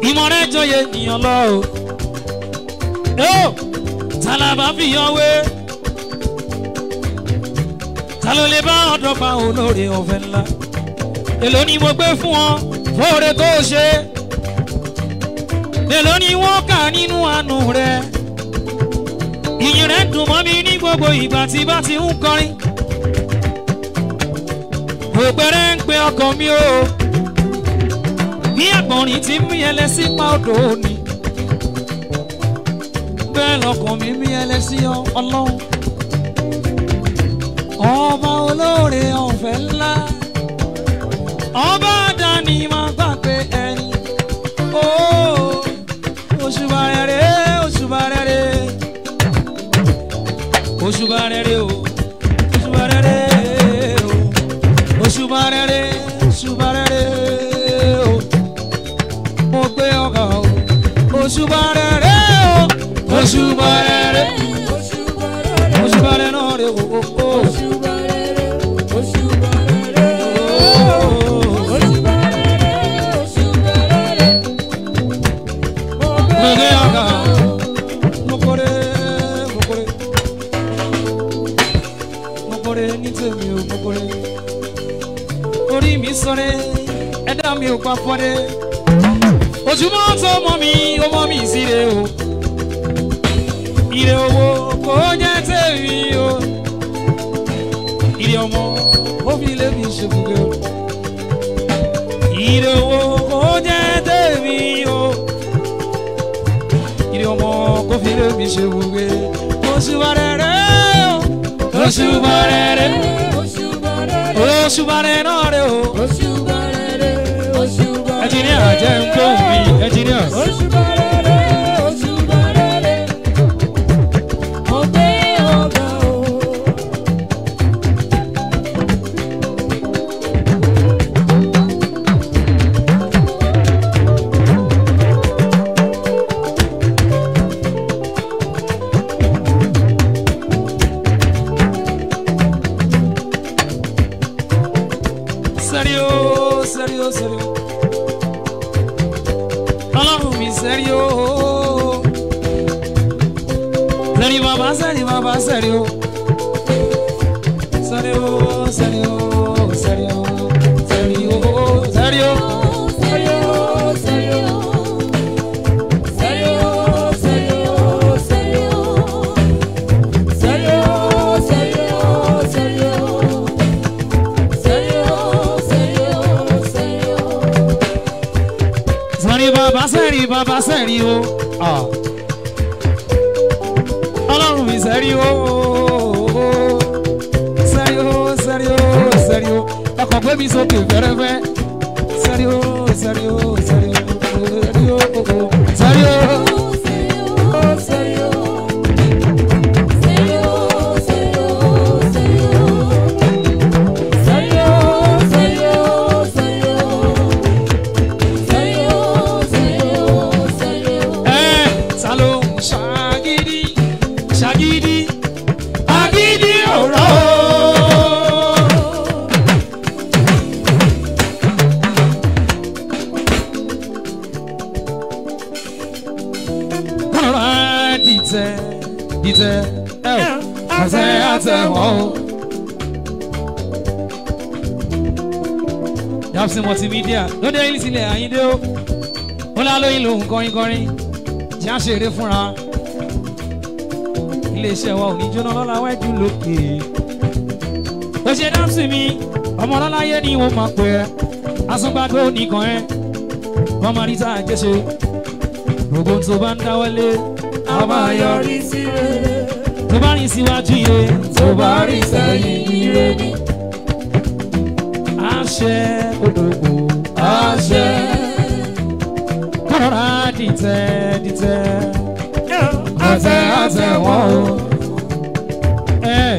ìmọ̀ rẹ̀ jọyè ènìyàn lọ o. Ó tálábà fi yan wé. Ta ló lè bá ọ̀dọ́ pa olóore ọ̀fẹ́ ńlá? Èló ni mo gbé fún ọ fóore tó o ṣe? Èló ni wọ́n kà nínú àánú rẹ̀? Ìyìn rẹ̀ dùn mọ́ mi ní gbogbo ìgbà tí bá ti ń kọrin. Òpèrè ń pe ọkàn mi o. Bí àgbọ̀nrín ti mí ẹlẹ́sí pa odò òní. Bẹ́ẹ̀ lọkàn mi mí ẹlẹ́sí ọlọ́run. Ọba olóore ọ̀fẹ́ ńlá. Ọba àdáni máa gbàgbé ẹni. Ó òṣùbà rere òṣùbà rere. Òṣùbà rere o. Òṣùbà rere o. Òṣùbà rere òṣùbà rere o. Mo gbé ọkà o. Òṣùbà rere o. Òṣùbà rere. Òṣùbà rere náà rè o. o, o. Gbẹ̀gẹ́ ọkà. Mokore mokore. Mokore ní tèmi o mokore. Orí mi sọ̀rẹ́, ẹ̀dá mi ò pa fọ́dẹ́. Ojúmọ́ tó mọ́ mi, ó mọ́ mi síre o. Ire owó kò jẹ́ tèmi o. Ire ọmọ ó fi lé mi ṣèbùgbé o. Ire owó kò jẹ́ tèmi o. Ire ọmọ kò fi lé mi ṣèbùgbé. Oṣùbà rere o. Oṣùbà rere. Oṣùbà rere náà rè o. Ẹnjìníà jẹ́ ń gbóhùn mi, ẹnjìníà. Sérieux, sérieux, sérieux. Ọlọ́run mi sérieux. Sérieux bàbá, sérieux bàbá, sérieux. Sérieux, sérieux, sérieux, sérieux, sérieux. Sérieux bàbá, sérieux bàbá, sérieux. Ah. Ọlọ́run mi sérieux. Sérieux, sérieux, sérieux. Ọkọ̀ gbé mi sókè fẹ́rẹ́fẹ́. Sérieux, sérieux, sérieux, sérieux, sérieux. Ẹ ta ló ń ṣàgídí ṣàgídí agídí ọ̀rọ̀. Kọ́nọ̀rọ̀ dìtẹ̀ dìtẹ̀ ẹ̀ àtẹ àtẹ wọ́n o. Yapsi multimedia lóde ilé sílẹ̀ Àyíndé o. Ó lálóyún lòun kọrin kọrin tí a ṣeré fúnra iléeṣẹ́ wa ò ní jóná lọ́la wájú lókè. ó ṣe dáńsì mi ọmọ ọlọ́láyé ni wọ́n máa pè ẹ́ asúngbàgbé oníkan ẹ́ wọ́n máa rí tá a jẹ́ ṣe gbogbo tó bá ń dáwọ́lé a máa yọrí sí rere tó bá rìn síwájú ire tó bá rí sẹ́yìn ire ni àṣẹ odògbò àṣẹ. kọ́ra dìtẹ̀ dìtẹ̀ àtẹ àtẹ wọn o. ẹ̀.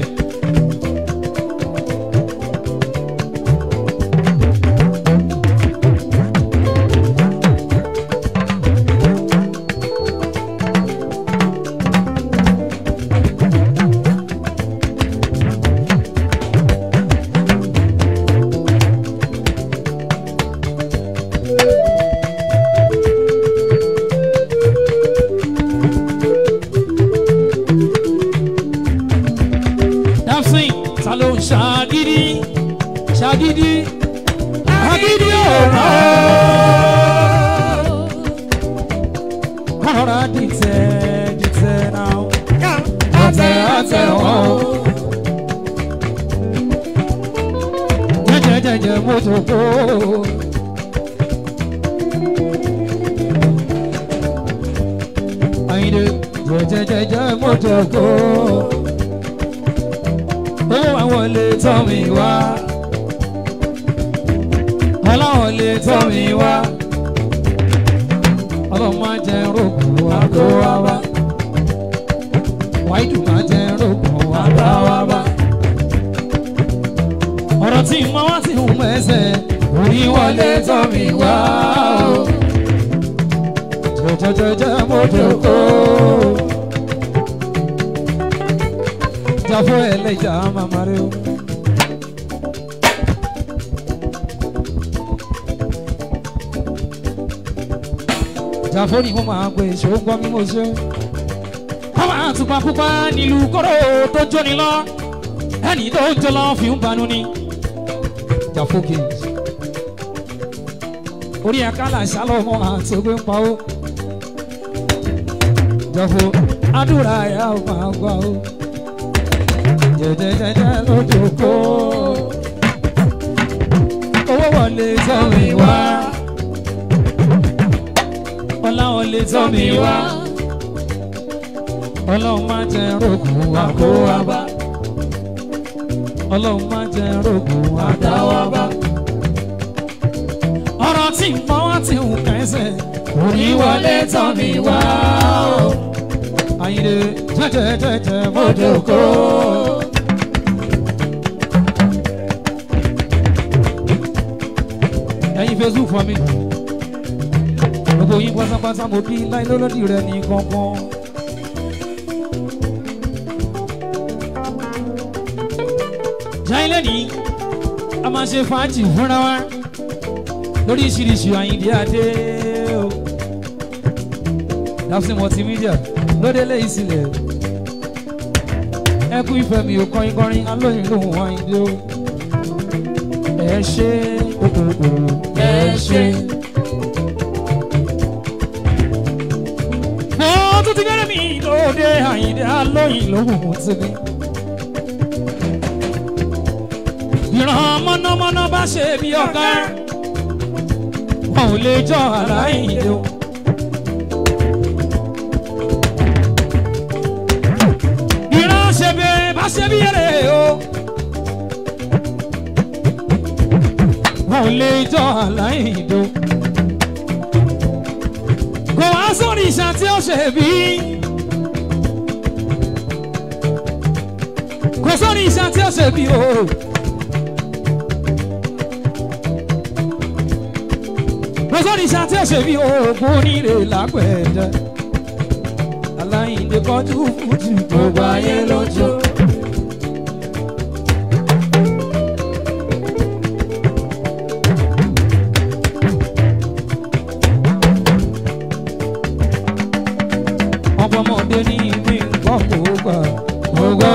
mọ́tòkó. Àyìndé jẹjẹjẹjẹ mọ́tòkó. Ó àwọn lè tọ́ mi wá. Ọlọ́run lè tọ́ mi wá. Ọlọ́run máa jẹ rògbò àgọ́ wa wá. Wáìdù máa jẹ rògbò àgbà wa wá ọ̀rọ̀ tí mo wá sí ń mẹ́sẹ̀ orí wọlé tọ́ mi wá o. jẹjẹjẹjẹ mo jòkó. jafo ẹlẹ́jà màmá rẹ o. jafo ni mo máa gbé ṣògbọ́n mi mo ṣe. káwọn àtùpà pupa nílùú kóró tó jóni lọ ẹni tó ń jọ lọ fi ń banu ni jafo kings orí ẹ̀ka là ṣàlọ́mọ àti ogun ń pa ó jafo àdúrà ẹ̀yà ò máa gbà ó jẹjẹjẹjẹ lójú kó owó wọlé tọ́ mi wá ọlá wọlé tọ́ mi wá ọlọ́run máa jẹ rògùn wa kó wa bá ọlọ́run máa jẹ rògùn wa dá wa bá ọ̀rọ̀ tí ń pọ́n wá ti ń kẹsẹ̀ orí wọlé tọ́ mi wá o àyìnlé jẹjẹjẹjẹ mọ́jọ́kọ́. ẹ̀yin facebook fún mi gbogbo yín pátápátá mo bí láì lọ́lọ́dì rẹ ní kankan. jáìlẹ́ ní a máa ṣe fàájì fúnra wa lóríṣiríṣi àyíndé adé o dapsi multimedia lóde lẹ́yìn sílẹ̀ ẹkú ìfẹ́ mi ò kọrin kọrin alóyìn lòun àyíndé o ẹ ṣe òkòkò ẹ ṣe. mo tún ti gẹ́rẹ́ mi lóde àyíndé alóyìn lòun ti mi. ìran mọ́nàmọ́ná bá ṣe bí ọ̀gá wọn ò lè jọ ara ìdè o. ìran ṣe bí bá ṣe bí èrè o. wọn ò lè jọ ara ìdè o. kò wá sórí ìṣàn tí ó ṣe bí. kò sórí ìṣàn tí ó ṣe bí o. lọ́sọ̀rọ̀ iṣẹ́ tí ó ṣe bí oògùn oníire lápẹ̀ẹ́dẹ́ aláìndé kọjú fújì gbogbo ayé lọ́jọ́. ọmọọmọdé ní mi ń gbọ́ gbogbo gbogbo.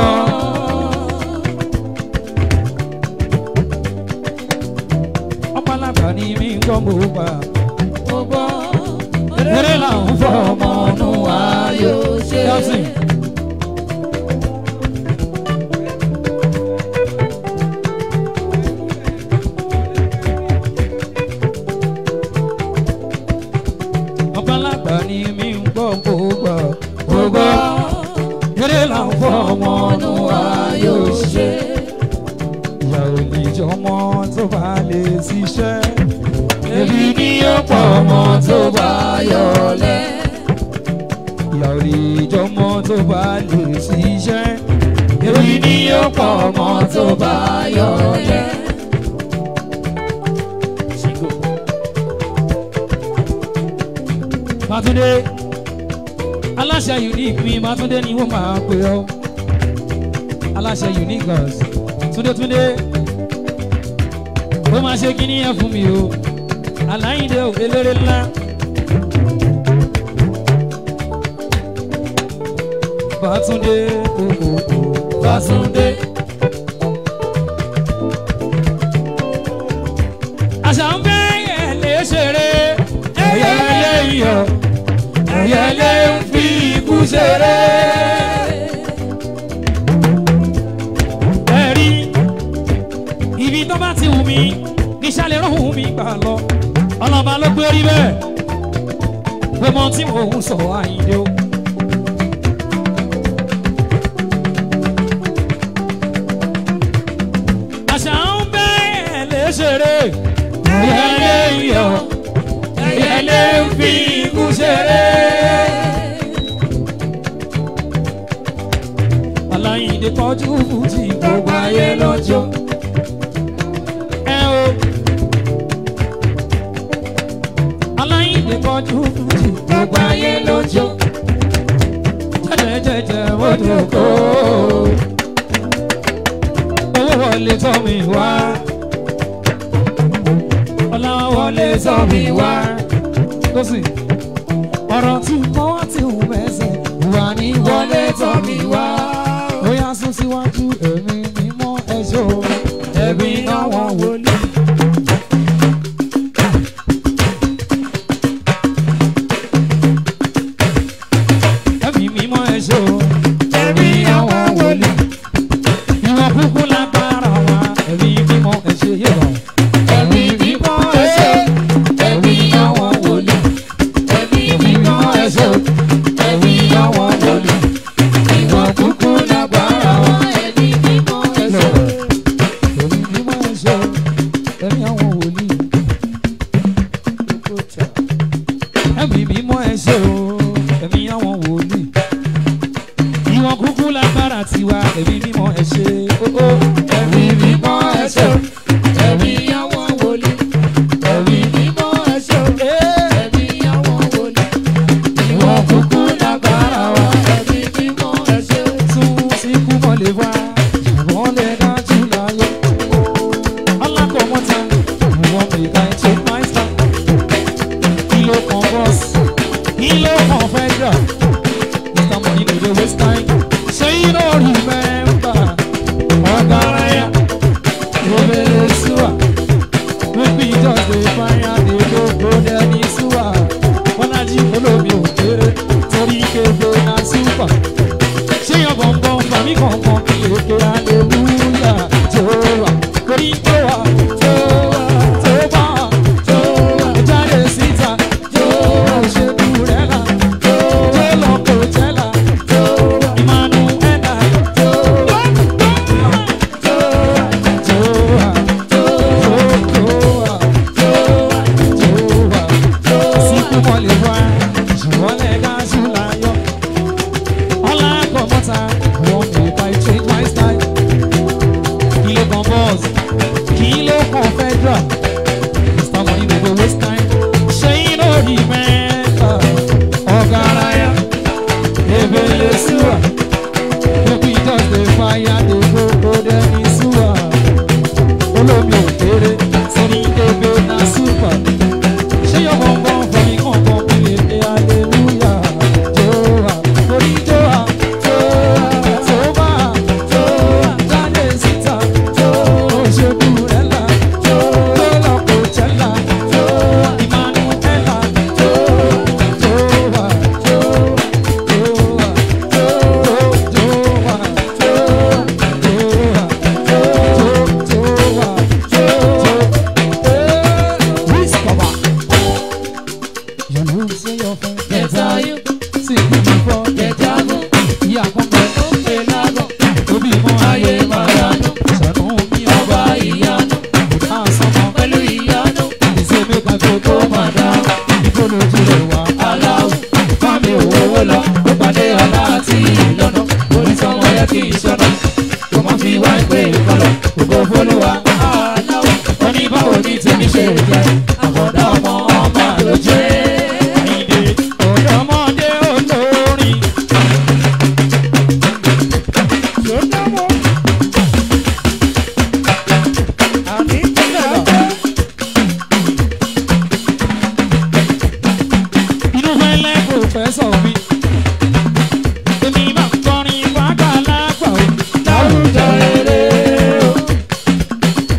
ọpọlọpọ ní mi ń gbọ́ gbogbo gbogbo. eré là ń fọ ọmọ ọ̀nù ayò ṣe. Yọ̀sìn. ọpọlọpọ ní mi ń gbọ́ gbogbo gbogbo. eré là ń fọ ọmọ ọ̀nù ayò ṣe. ìyá ò lè jọmọ tó bá lè ṣiṣẹ́ ebi ní ọ̀pọ̀ ọmọ tó bá yọlẹ̀. ìyá ò lè jọmọ tó bá lè ṣiṣẹ́. ebi ní ọ̀pọ̀ ọmọ tó bá yọlẹ̀. Màtúndé aláṣẹ unique mi Màtúndé ni wọ́n máa pè ọ́ aláṣẹ unique girls Túndé Túndé ó máa ṣe kíní yẹn fún mi o aláìndé ò eléré ńlá. Bátúndé kòkòkò Bátúndé. àṣà ń bẹ́ ẹ̀lẹ́ ṣeré ẹ̀yẹ́lé iyọ̀ ẹ̀yẹ́lé ń fi ikú ṣeré. ẹ̀rí ibi tó bá ti wù mí ìṣàlẹ̀ rọ̀hún mi gbà lọ ọlọ́ba ló gbé rí bẹ́ẹ̀ pé mọ tí mò ń sọ àyíndé o. àṣà ń bẹ́ẹ̀ lè ṣeré ẹyẹlé yọ ẹyẹlé ń fi ikú ṣeré. aláyíndé kọjú fújì gbogbo ayé lọ́jọ́. ẹ o aláyíndé kọjú fújì gbogbo ayé lọ́jọ́. jẹjẹjẹjẹ wọ́dọ̀ kó owó wọlé tọ́ mi wá ọlá wọlé tọ́ mi wá tó sì ọ̀rọ̀ tí mo wá ti hù mẹ́sẹ̀ wà ní wọlé tọ́ mi wá ó yá sún síwájú èmi mímọ́ ẹ̀ṣọ́ ẹ̀mí àwọn wòlíì. ẹ̀mí mímọ́ ẹ̀ṣọ́ ẹ̀mí àwọn wòlíì. ìwọ̀n kúkú lágbára wa ẹ̀mí mímọ́ ẹ̀ṣọ́ yé wa. ẹ̀mí mímọ́ ẹ̀ṣọ́ ẹ̀mí àwọn wòlíì. ẹ̀mí mímọ́ ẹ̀ṣọ́ ẹ̀mí àwọn wòlíì. ìwọ̀n kúkú lágbára wa ẹ̀mí mímọ́ ẹ̀ṣọ́ ẹ̀mí mímọ́ ẹ̀ṣọ́ ẹ̀mí àwọn wòlíì. ẹ̀mí mímọ́ ẹ̀ṣọ́ ẹ̀mí àwọn wòlíì ìwọ̀n kúkú lágbára tiwa ẹ̀mí mímọ́ ẹ ṣé óó. ẹ̀mí mímọ́ ẹ ṣé o. ẹ̀mí àwọn wòlíì. ẹ̀mí mímọ́ ẹ ṣé o. ẹ̀mí àwọn wòlíì. ìwọ̀n kúkú lágbára wa ẹ̀mí mímọ́ ẹ ṣé o. tún tí kú mọ́ lè wá ṣùgbọ́n lè dájú láyé. alákọ̀ọ́mọ́ta ìwọ̀n mẹ́ta ètò máìsà. kí ló kan bọ́ọ̀sì kí ló kan federal. Mr. Money no dey waste time. Say you don't remember. Ọ̀gáráyà, Obele Suwa. Make we just dey fire dey go go dẹ́ni Suwa. Bọ́lájí olómi òkèrè torí kébé na súpà. Ṣé yan bọ̀m̀bọ̀m fàmí kankan kí èké aleluya jó wa? Torí jó wa, jó wa, jó bá wa, jó wa. Jáde síta, jó wa, ṣe kúrẹ́là, jó wa, lọ kò jẹ́là, jó wa, Emmanuela, jó wa, jó wa, jó wa, jó wa, jó wa, jó wa, jó wa, jó wa. Síkú mọ́lẹ̀ wá, ìṣùwọ́lẹ̀ gáàsù láyọ̀. Ọlá kọ̀mọ́ta, wọ́n mi pa change my style. Kilo kan boss, kilo kan federal. Mr. Money no go waste time. Ṣé you no remember? Ọ̀gáráyà, ebele súwà. Make we just dey fire dey go go dẹ́ni súwà. Olómi òkèrè, sọ́ni ebe na súpà. Ṣé yọ bọ̀m̀bọ̀m fọmi kankan kí lè dé hallelujah? Jóa, orí jóa, jóa, tóbá, jóa, jáde síta, jóa, òṣèbúrẹ́là, jóa, lọ́kọ̀ọ́jẹ́là, jóa, Emmanuela, jóa, jóa, jóa, jóa, jóa, jóa, jóa, jóa, jóa, jóa. Whisper. You know say your friend Get are you? See you before Get are you? ìyá kan bẹ Ó pè lágọ̀, òbí mọ ayé máa dánú sọnù mi ọba ọba ìyanu, ìdá sọmọ pẹ̀lú ìyanu, ìṣe mẹ́ta tó tó máa dá ìfọlójú rẹ̀ wá aláwọ̀, fámi òwò lọ, ó pàdé ọlá àti ìlọ́nà, onítọ̀mọ yẹ kí n ṣọ́nà, kò mọ̀ fi wá ìpè ìkọlọ̀, ògo fólúwa, aláwọ̀, ó ní báwo ní tèmi ṣe jẹ́, àbọ̀dá ọmọ ọmọ ló jẹ́. Àyìndé ọ̀dọ́mọdé olórin inú fẹ́lẹ́ kò fẹ́ sọ mí. Èmi máa ń kọrin wákà lágbà o. Láwùjọ rere o,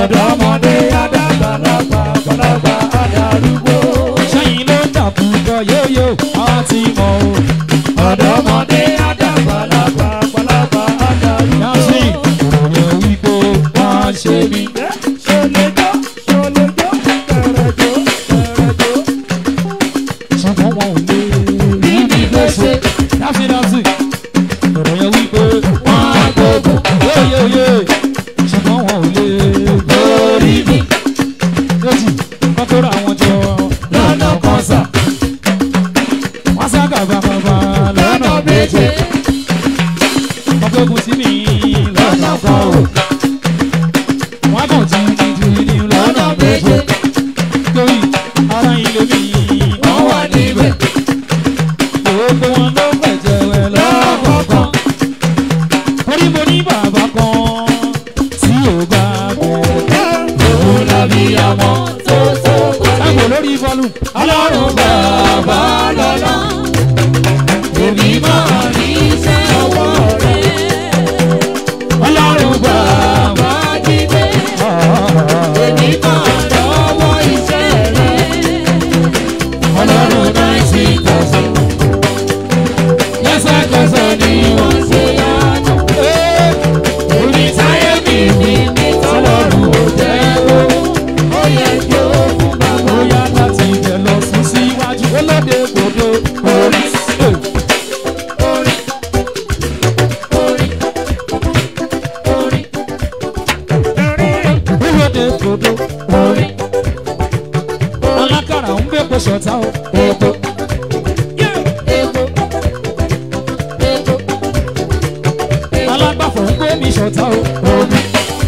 ọ̀dọ́mọdé àdàgbàlagbà àgbàlagbà àdàrúgbó. sẹ́yìn ló dàkúkọ yóyó àwọn ti mọ̀ o. ọ̀dọ́mọdé àdàgbàlagbà àgbàlagbà àdàrúgbó. yàtí ìròyìn wípé wọ́n á ṣe mí. ṣọlẹ́jọ́ ṣọlẹ́jọ́ kẹrẹjọ́ kẹrẹjọ́. ṣùgbọ́n wọn ò lè rí mi gbèsè. yàtí yàtí ìròyìn wípé wọ́n á gbogbo yóyóyó ṣùgbọ́n wọn ò lè borí mi. yóòtì wọ́n tó ra àwọn jọ lọ́nà kan sà. wọ́n sá gàbàgàbà lọ́nà méje. wọ́n gbógun sí mi lọ́nà kan o. wọ́n kàn jí ní ju ní lọ́nà méje. torí ara ilé mi wọ́n wà níbẹ̀. gbogbo wọn ló fẹ̀jẹ̀ wẹ̀ lọ́kọ̀ọ̀kan. torí mo ní bàbá kan tí ò bá bẹ̀rẹ̀. òun làbí àwọn tó tó kọ́. sábò lórí bọ́ọ̀lù. ọlọ́run bàbá lọ́lá. èmi máa ní iṣẹ́ ọwọ́ rẹ̀. ọlọ́run bàbá jíde. èmi máa lọ́wọ́ iṣẹ́ rẹ̀. ọlọ́run náìtì tọ̀sán. lẹ́sẹ̀kẹsẹ̀ ni wọ́n ṣe yánu. orí táyé mi ní ní tọ́lọ́run ò jẹ́ o. ó yẹ kí ó fún bàbá. ó yá láti ibẹ̀ lọ sùn síwájú. olóde gbòdo orí. orí. orí. orí. olóde gbòdo orí. alákàrà ń gbé kó ṣọ̀tá o. epo. epo. epo. alágbàfọ̀ ń gbé mi ṣọ̀tá o. omi.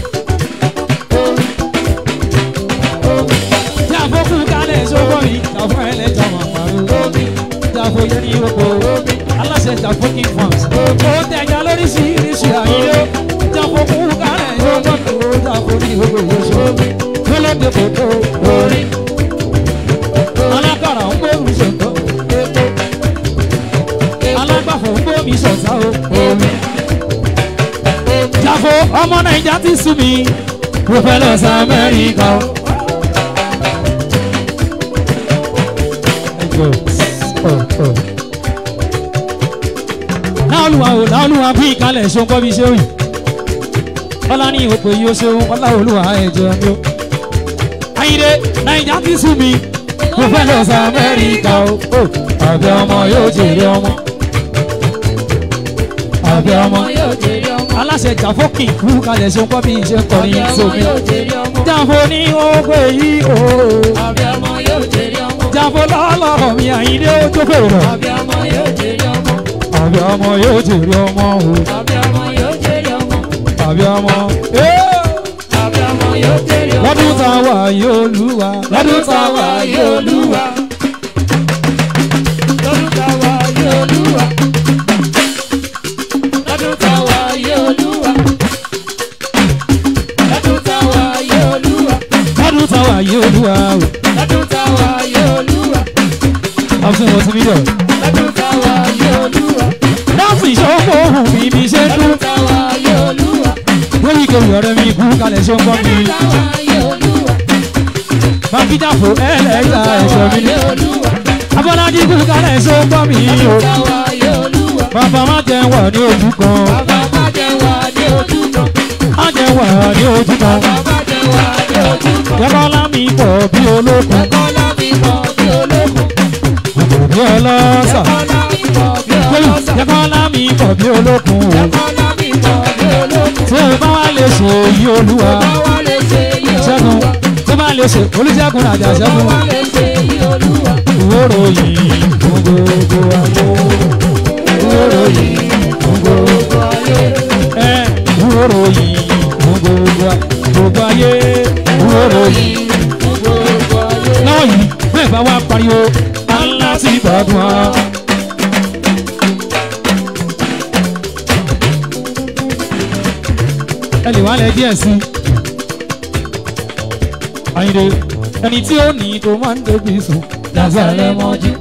tí a fọ́ kú kálẹ̀ ṣọ́gbọ́ mi tàfọ́ ẹlẹ́jà wà pàrọ̀. omi. tí a fọ́ yẹn ní oko. omi. aláṣẹ tàfọ́ kí n fọ́n. ó tẹ̀jà lóríṣiríṣi àyè o. tí a fọ́ kú kálẹ̀ ṣọ́gbọ́ mi ó tàfọ́ ní oko ìyóṣù. omi. lọ́lọ́dẹ kò tó orí. alákàrà ń gbé mi ṣọ̀tọ̀. epo. alágbàfọ̀ ń gbé mi ṣọ̀tá o. omi jàfó ọmọ naija ti sú mi mo fẹ́ lọ sí amẹ́ríkà o. láolúwa o láolúwa bí ìkálẹ̀ ṣoǹkọ́ bí ṣe òyìn ọlá ní òpè yìí ó ṣeun ọlá olúwa ẹ̀jẹ̀ mi o. ayíǹde naija ti sú mi mo fẹ́ lọ sí amẹ́ríkà o. àbí ọmọ yóò jèrè ọmọ àbí ọmọ yóò jèrè ọmọ. aláṣẹ jàfókì kú kalẹ̀ ṣe ń kọ́ bí iṣẹ́ kọrin ọmọ sómi. yóò jèrè ọmọ. jàfó ní ogbe yìí o. àbí ọmọ yóò jèrè ọmọ. jàfó lọ́lọ́rọ̀ mi àyíndé ó tó fèrè rẹ̀. àbí ọmọ yóò jèrè ọmọ. àbí ọmọ yóò jèrè ọmọ o. àbí ọmọ yóò jèrè ọmọ. àbí ọmọ. ee, àbí ọmọ yóò jèrè ọmọ. lọ́dún tá a wà yìí olúwa. lọ́dún tá a wà yìí olúwa. lọ́dún tá a wà yìí olúwa. lọ́dún tá a wà yìí olúwa. lọ́dún tá a wà yìí olúwa. lọ́dún tá a wà yìí olúwa o. lọ́dún tá a wà yìí olúwa. ọ̀sùn ọ̀sùn mi dọ̀. lọ́dún tá a wà yìí olúwa. dáàbò ìṣòwò ohun mi bí ṣe dún. lọ́dún tá a wà yìí olúwa. lórí ìkẹwì ọ̀rẹ́ mi kú kalẹ̀ ṣe ń kọ́ mi. lọ́dún tá a wà yìí olúwa. bàbí jàfó ẹlẹ́ta ẹ̀ṣọ́ mi ní. yìí olúwa. abọ́lájí kú kalẹ̀ ṣe ń kọ́ mi o. lọ́dún tá a wà yìí olúwa. bàbá má jẹ́ wà ní ojú kan. bàbá má jẹ́ wà ní ojú kan. má jẹ́ wà ní ojú kan. bàbá má jẹ́ wà ní ojú kan. jẹ́kọ́ lámì pọ̀ bí olókun. ẹ̀kọ́ lábí mọ̀ bí olókun. bí ọlọ́sà. ẹ̀kọ́ lábí mọ̀ bí ọlọ́sà. jẹ́kọ́ lámì pọ̀ bí olókun. ẹ̀kọ́ lábí mọ̀ bí olókun. tí o bá wá lè ṣe èyí olúwa. báwa lè ṣe yí ṣẹ́gun olúwa. tó bá lè ṣe olùṣègùn àjà ṣẹ́gun. báwa lè ṣe yí olúwa. ìwóró yìí fún gbogbo ayé. ìwóró yìí fún gbogbo ayé. ẹ ìwóró yìí fún gbogbo ayé. gbogbo ayé ìwóró yìí. fún gbogbo ayé. lọ́wọ́ yìí bẹ́ẹ̀ bá wá pariwo Allah ti gbàdúrà. ẹ lè wá lẹ díẹ̀ sí i. Àyìndé ẹni tí ó ní tó máa ń débi sùn lásàlẹ̀ mọ́jú.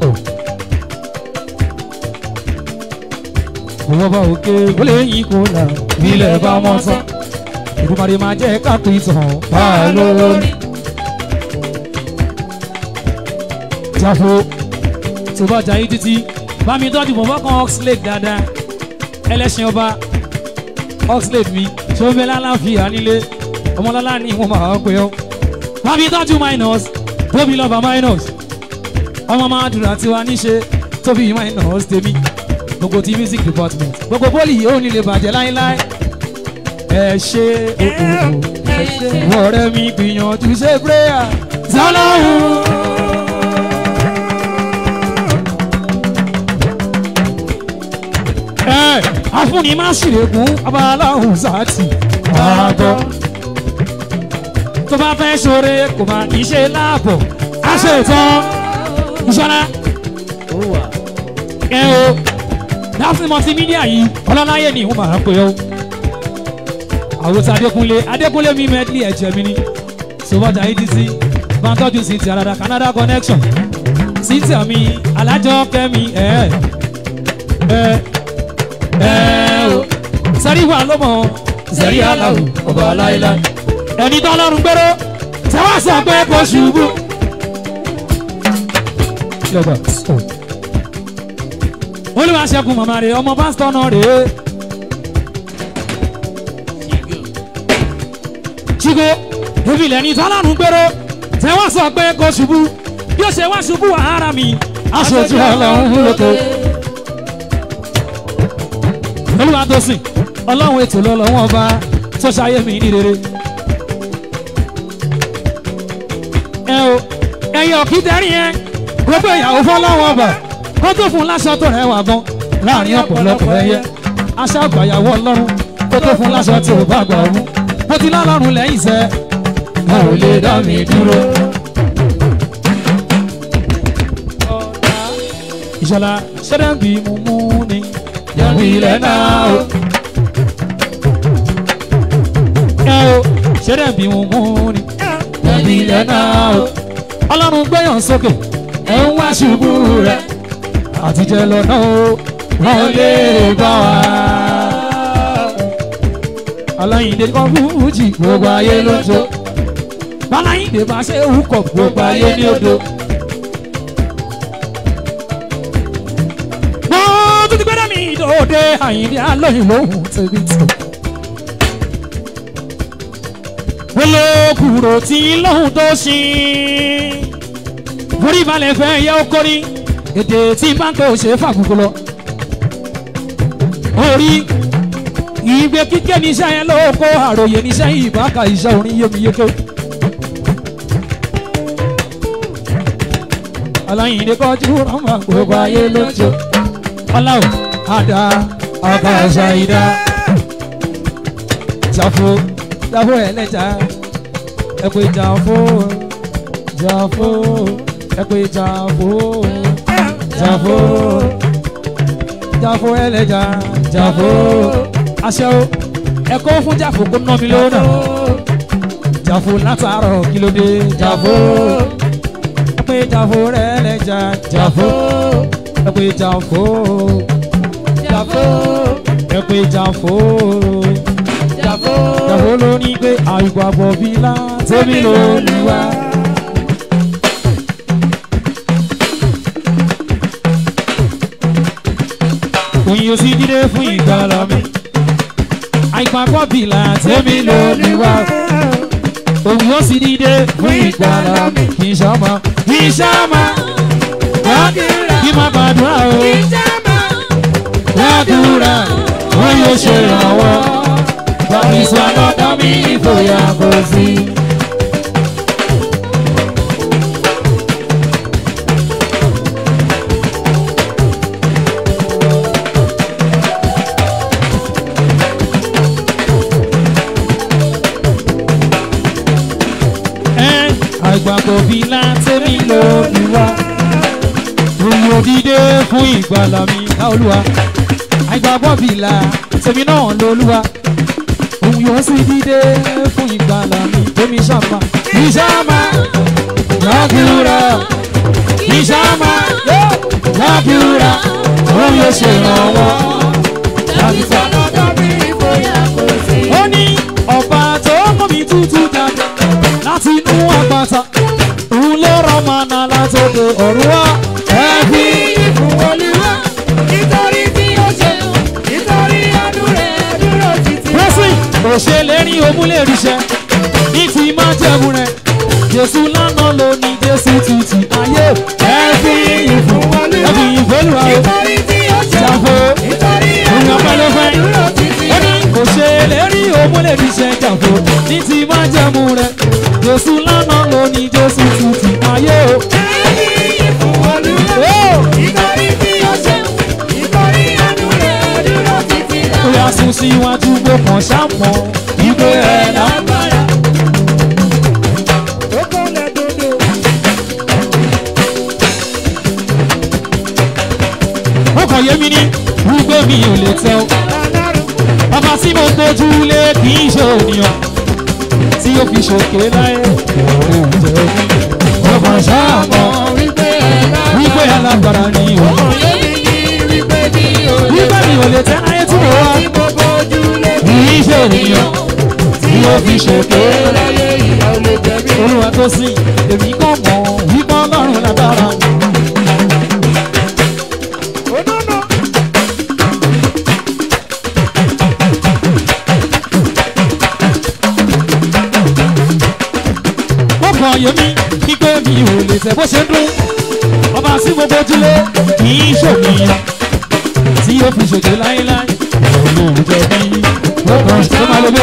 Òwò bá òkè ó lè yí kó là bílẹ̀ bá mọ́ sán. ìdúmọ̀rẹ́ máa jẹ́ kápẹ́ ìtàn bá a lórí. jáfó tó bá jayé títí bá mi tọ́jú bọ̀ fọ́kàn oxlade dáadáa ẹlẹ́sìn ọba oxlade mi tó ń bẹ lálàáfíà nílé ọmọlọ́lá ní ìwọ̀n máa ń pè ọ́ bá mi tọ́jú minus tóbi lọ́ba minus ọmọ máa dùrà tiwa níṣe tóbi minus tèmi gbogbo ti music department gbogbo poli yìí ó nílé bàjẹ́ láéláé ẹ ṣe òkòkò ẹ ṣe ọ̀rẹ́ mi gbìyànjú ṣe prayer sọlọ́hún. ẹ afúnni má ṣìrègùn abaláhùn sátì àgọ́ tó bá fẹ́ ṣoore kò máa ní ṣe láàbọ̀ á ṣe tán ìṣọ́lá ẹ o láti multimedia yìí ọlọ́láyé ni wọ́n máa ń pè ó àwòsàn adékúnlé adékúnlé mi medley ẹ̀jẹ̀ mi ni sọ́wọ́jà adc bantọ́jú sí ti àràdà canada connection sí ti àmì alájọ kẹ́mi ẹ̀ ẹ̀ ẹ̀ o sẹ́rí wà lọ́mọ Zẹ̀rí aláwọ̀ ọba láíláí. ẹni tó lọ́rùn gbèrò tẹ́wọ́ sọ pé kò ṣubú. lọ́gbà olùwàṣẹ́gun màmá rẹ̀ ọmọ pásítọ̀ náà rèé. chigo ebi lẹni tọ́lọ́run gbèrò tẹ́wọ́ sọ pé kò ṣubú bí ó ṣe wá ṣubú ara mi aṣojú ọlọ́run lóko. olúwa tó sìn ọlọ́run ètò lọ́lọ́wọ́n ọba tó ṣayé mi ní rere. ẹ o ẹyin ọ̀kídẹ́rì yẹn gbogbo ìyàwó fọlọ́wọ́n ọba kó tó fún láṣọ tó rẹwà gan láàrin ọ̀pọ̀lọpọ̀ ẹyẹ aṣọ àgbàyàwó ọlọ́run kó tó fún láṣọ tí ò bá gbà ọ̀run mo ti lọ́lọ́run lẹ́yìn sẹ́ ẹ ò lè dá mi dúró. ìṣọ̀lá ṣẹ́dẹ̀ ń bí mu mú ni Yẹ̀wò ilẹ̀ náà o. ẹ o ṣẹ́dẹ̀ ń bí mu mú ni Yẹ̀wò ilẹ̀ náà o. ọlọ́run gbẹ̀yàn sókè Ẹ ń wá ṣubú rẹ̀. àtijọ́ lọ́nà o Wọ́n lè bá wa. aláyìndé kan fújì Gbogbo ayé ló ń jó. báláyìndé bá ṣe ń kọ̀ Gbogbo ayé ní odò. wọ́n tún ti gbẹ́dọ̀ mi ìdòde àyìndé alóyìn lóhùn tẹ̀bí tẹ̀. wọ́n ló kúrò tí lóhùn tó ṣí. forí balẹ̀ fẹ́ yẹ ó kórí èdè tí bá ń pè ó ṣe fàgùnkù lọ. orí ìgbé kíkẹ́ níṣẹ́ yẹn ló kó àròyé níṣẹ́ ìbáka iṣẹ́ orin yémiyéké. aláyìndé kọjú rọ́mà gbogbo ayé ló ń jó ọláwọ àdá ọkọ ọsọ ìdá jàfó jàfó ẹlẹjà ẹpẹ jàfó jàfó ẹpẹ jàfó jàfó jàfó ẹlẹjà jàfó aṣẹ́wó ẹkọ fún jàfó kó ná mi lónà jàfó látàárọ̀ kílódé jàfó ẹpẹ jàfó rẹ ẹlẹjà jàfó ẹpẹ jàfó Jàfó. ẹpẹ jàfó Jàfó. jàfó ló ní pé àìgbàgbọ́ bí lá tèmi ló ní wá. òyìn òsì dídé fún ìgbàlá mi àìgbàgbọ́ bí lá tèmi ló ní wá. òyìn òsì dídé fún ìgbàlá mi kì í ṣọmọ kì í ṣọmọ kí má gbàdúrà o gbàdúrà ó yóò ṣe ìrànwọ́ bàbí sọ lọ́dọ̀ mi ìfòyà kò sí. ẹ àgbàgbọ́ bí látẹ́mi lórí wa òun òdìdé fún ìgbàlà mi ká olúwa àgbàgbọ́ bí látẹ́mi náà lólúwa òun yóò sì dìde fún ìgbàlà mi tómi ṣàmà ìṣàmà gbàdúrà ìṣàmà gbàdúrà òun yóò ṣèrànwọ́ Tàbí sọ́nà tàbí ìfòyà kò sí. ó ní ọba látòkè ọ̀run wá. ẹ fi ìfún olúwa nítorí tí ó ṣe nítorí àánú rẹ̀ dúró títí. blessing kò ṣe lérí omúlẹ̀ ríṣẹ́ ní ti máa jẹ̀mú rẹ̀ jésù lánàá ló ní jésù títí ayé ẹ fi ìfún ẹ fi ìfọ́lùwà o nítorí tí ó ṣe jàfó nítorí òun àánú ọpẹ́ ló rẹ̀ fẹ́ dúró títí. ó ní kò ṣe lérí omúlẹ̀ ríṣẹ́ jàfó ní ti máa jẹ̀mú rẹ̀ jésù lánàá ló ní jésù títí ayé o. ìfún olúwa nítorí tí ó ṣe nítorí àánú rẹ̀ dúró títí. ó yà sún síwájú gbó kan ṣàmọ́ ìgbé ẹ̀ lágbára. Ó kọ́lẹ̀ dodo. ó kàn yé mi ní wípé mi ò lè tẹ́ o. Bàbá tí mo gbójú lé kì í ṣe ònìyàn tí ó fi ṣòkè láyé. Ọkàn ṣáàmọ̀ wípé alágbára ni o. Wípé mi ò lè tẹ́ láyé tí mo wá. Kì í ṣe ònìyàn tí ó fi ṣòkè láyé. Olúwa tó sìn, èmi kàn mọ̀ wípé ọlọ́run lágbára ni. Ó kàn yé mi wípé mi ò lè tẹ́ bó ṣe ń dún. Ọba tí mo gbójúlé kì í ṣònìyàn tí ó fi ṣòkè láéláé. Olóhùn jẹ́ bí ó kàn ṣe máa lóde.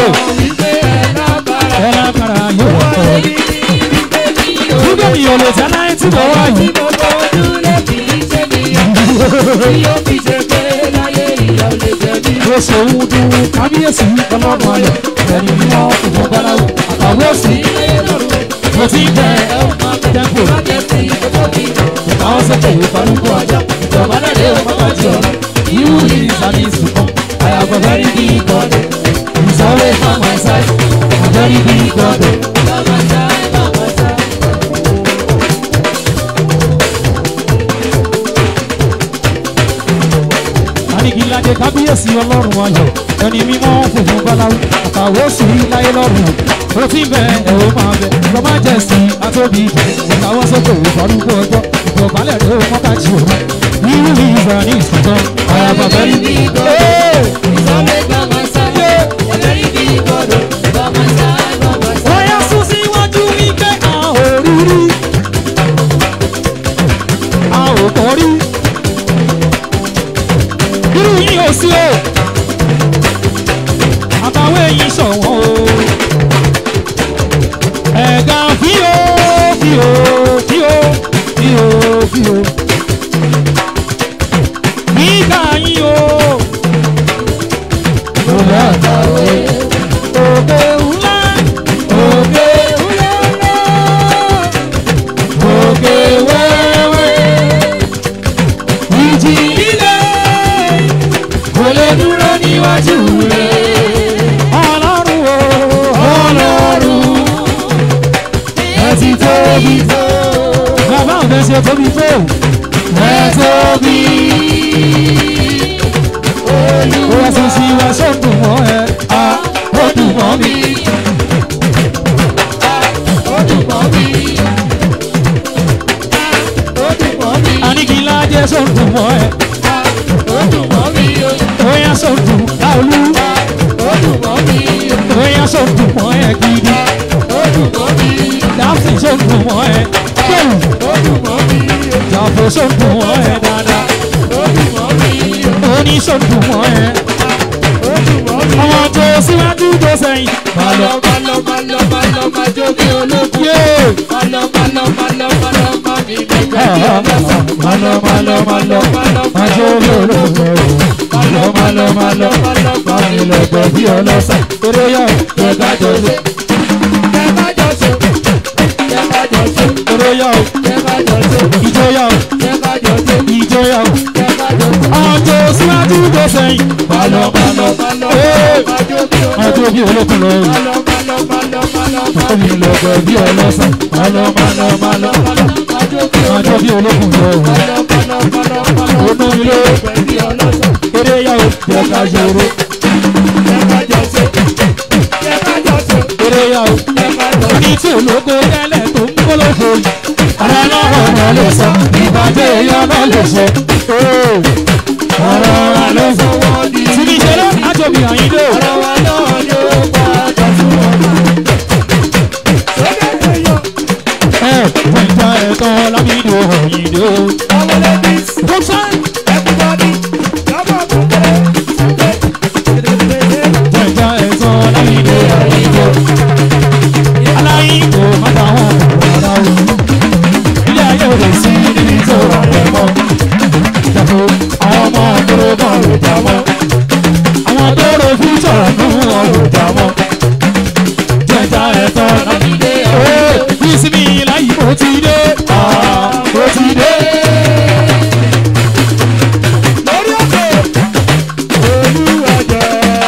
Ẹ lágbára yóò wọ̀ ọ́. Wípé mi ò lè tẹ́ láyé tí mo wá yìí. Ó ṣe ń dún kábíyèsí ọlọ́run ayọ̀. Ẹni mímọ́ ìwọ̀n báláwo àtàwọn òsì. Mo ti ń jẹ tẹ́kù. Àwọn sọ́kè ìfarúkọ ajá. Ìjọba lẹ́lẹ́ ọmọ bàjẹ́ ọ̀rọ̀. Irú yìí sani ìsìnkàn. I have a very big God. He's always on my side. A very big God. Anigilade kábíyèsí ọlọ́run ayọ̀. Ẹni mímọ́ funfun báláwo. Àtàwọn òsì láyé lọ́rùn. Ó ti ń bẹ ẹ̀rọ máa bẹ. Lọ́mọ jẹ́ sí atóbi jù. Ìtàwọn sọ́kè ìfarúkọ ọjọ́. Ìjọba lẹ́lẹ́ ọmọ bàjẹ́ ọ̀rọ̀. Irú yìí sani ìsìnkàn. I have a very big God. Hey! Bóyá sún síwájú wípé a ò rí rí. A ò kọ́ rí. Irú yìí ò sí o. Àtàwọn èyí ṣọ̀wọ́n o. Ẹ̀gá fíò fíò fíò fíò fíò. Nígbà yín o. Òwe àtàwé. Òkè ńlá. Òkè ńlá. Òkè wẹ́wẹ́. Ìjì líle. Kò lè dúró níwájú rẹ̀. Ọlọ́run o. Ọlọ́run. Ẹ ti tóbi tó. Bàbá ọ̀fẹ́ ṣe tóbi tó. Ẹ tóbi. Ó wá sí sí wá sọ́dún mọ́ ẹ. A ó dùn mọ́ mi. Anigilade sọ́dún mọ́ ẹ. Bóyá sọ́dún láolú. Bóyá sọ́dún mọ́ ẹ gidi. Dáfín sọ́dún mọ́ ẹ. Bẹ́ẹ̀ni. Jàfó sọ́dún mọ́ ẹ dáadáa. Oní sọ́dún mọ́ ẹ. Ọmọ tó síwájú tó sẹ́yìn. Bàlọ́ yé. Malo malo malo Majo bí olóògbé o. Malo malo malo Mami lọ́gbọ̀ bí ọlọ́sà. Eré yá o. Jẹ́ká jọ ṣe. Eré yá o. Ìjọ yá o. Ìjọ yá o. Ọjọ́ síwájú tó sẹ́yìn. Malo malo Ee. Majo bí olókùn lọ o. Mami lọ́gbọ̀ bí ọlọ́sà. Malo malo malo Majo bí olókùn lọ o. Onú mi ló. Eré yá o. Jẹ́ká ṣòro. Eré yá o. Ní tí ológo tẹ́lẹ̀ tó ń kólófo yìí. ọ̀rọ̀ lọ́rọ̀ náà lè sọ ìbàjẹ́ èèyàn náà lè ṣe. ọ̀rọ̀ wa ló fọwọ́ di. Tìbí ìṣeré àjọbí àyíndé. ọ̀rọ̀ wa náà ló padà fún ọ̀nà. Ẹ ìjà ẹ̀tọ́ lábídò àyíndé. ọmọlẹ́ bí Bọ́sán everybody lọ́mọ kúkúrẹ́. ìjà ẹ̀tọ́ lábídò àyíndé. Aláyín kò má ta wọn rárá o. Ilé ayé ò lè sí níbi tó rà rẹ̀ mọ́. Ìjàpọ̀ àwọn ọmọ àtọ́rọ̀ náà ló jà mọ́. Àwọn tó ro fíjọ́ nù wọn ló jà mọ́. Jẹ̀jà ẹ̀tọ́ lábídò àyíndé. Ìsinmi láyé mo ti dé. Ah, Mo ti dé. lórí òkè olúwàjọ.